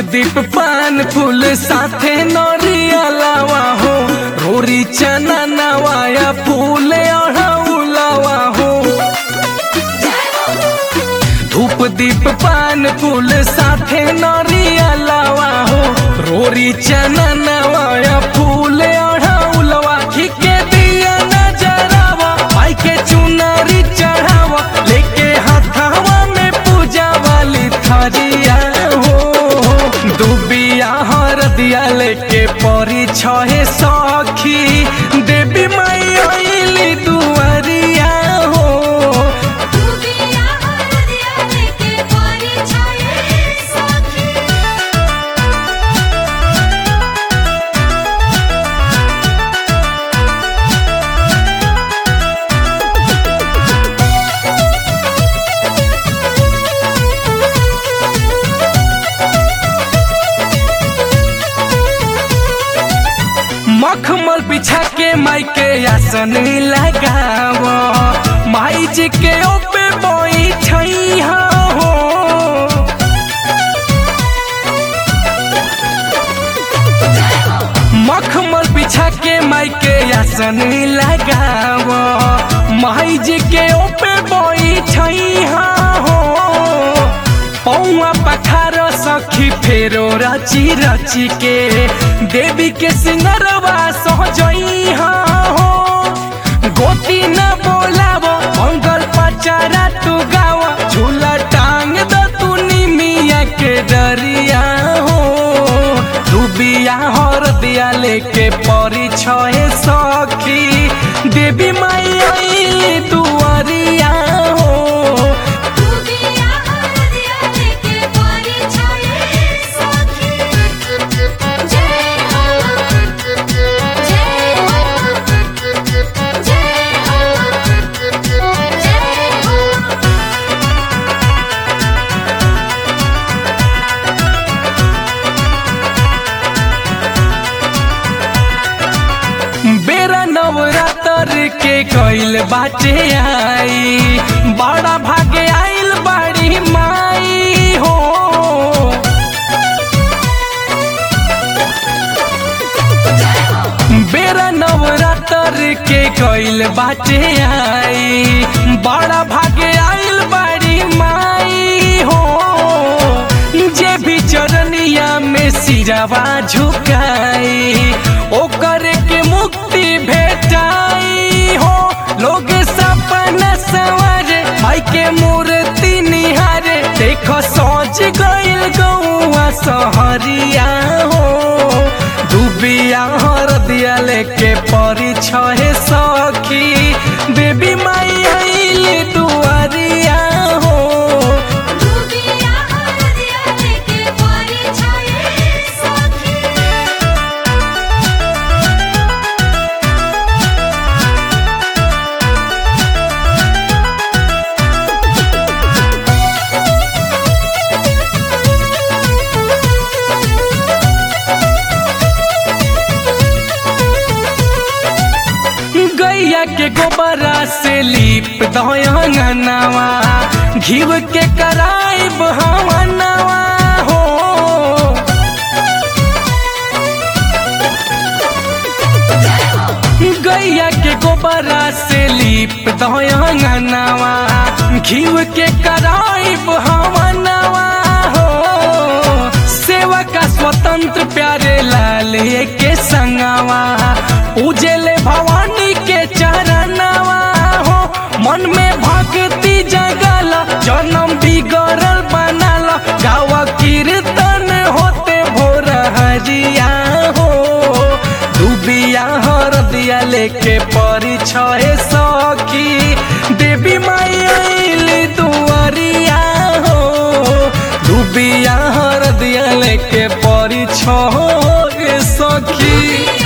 दीप पान फूल साथे नरिया लावा हो रोरी चना नवाया फूल अढ़ौलावा हो धूप दीप पान फूल साथे नरिया लावा हो रोरी चना नवाया फूल अढ़ौलवा के दिया नजरावा आई के चुनरी चढ़ावा लेके हाथावा में पूजा वाली थरिया हो दुबिया हर दिया लेके परी छहे सखी देवी माई आइली दुआरिया हो दुबिया हरदिया लेके परी छाए सखी मखमल बिछा के माई के आसन लगाव माई जी के ओपे बैठई हो मखमल बिछा के माई के आसन लगाव माई जी के ओपे बैठई हो पौआ पखार सखी फेरो रची रची के देवी के सिंगरवा सहजई हो गोती न बोलाव मंगल पचारा तू गाव झूला टांग द तू निमिया के डरिया हो तू बिया हर दिया लेके परी छहे सखी देवी माई आइली दुआरिया हो दुबिया हरदिया लेके परी छाए सखी जय हो जय हो जय हो जय हो बेरा नवरात्र के कइल बाटे आई बड़ा भागे आइल बाड़ी माई हो बेरा नवरात्र के कइल बाटे आई बड़ा भागे आइल बाड़ी माई हो जे भी चरनिया में सिरवा झुकाई ओकर के मुक्ति भेटाई हो लोग सपना सवारे माई के मूर्ति निहारे देखो सोच गइल गौआ सहरिया हो डूबिया हर दिया लेके परी छहे सखी देवी माई आइली दुआरिया हो दुबिया हरदिया लेके परी छाए सखी गैया के गोबरा से लीप दयंगनवा घीव के कराई बहवनवा हो गैया के गोबरा से लीप दयंगनवा घीव के कराई बहवनवा हो सेवा का स्वतंत्र प्यारे लाल के संगवा उजले भवानी के चरणवा हो मन में भक्ति जगल जन्म बिगड़ल बनल गावा कीर्तन होते भोर हरिया हो डूबिया हर दिया लेके परी छहे सखी देवी माई आइली दुआरिया हो डूबिया हर दिया लेके परी छहे सखी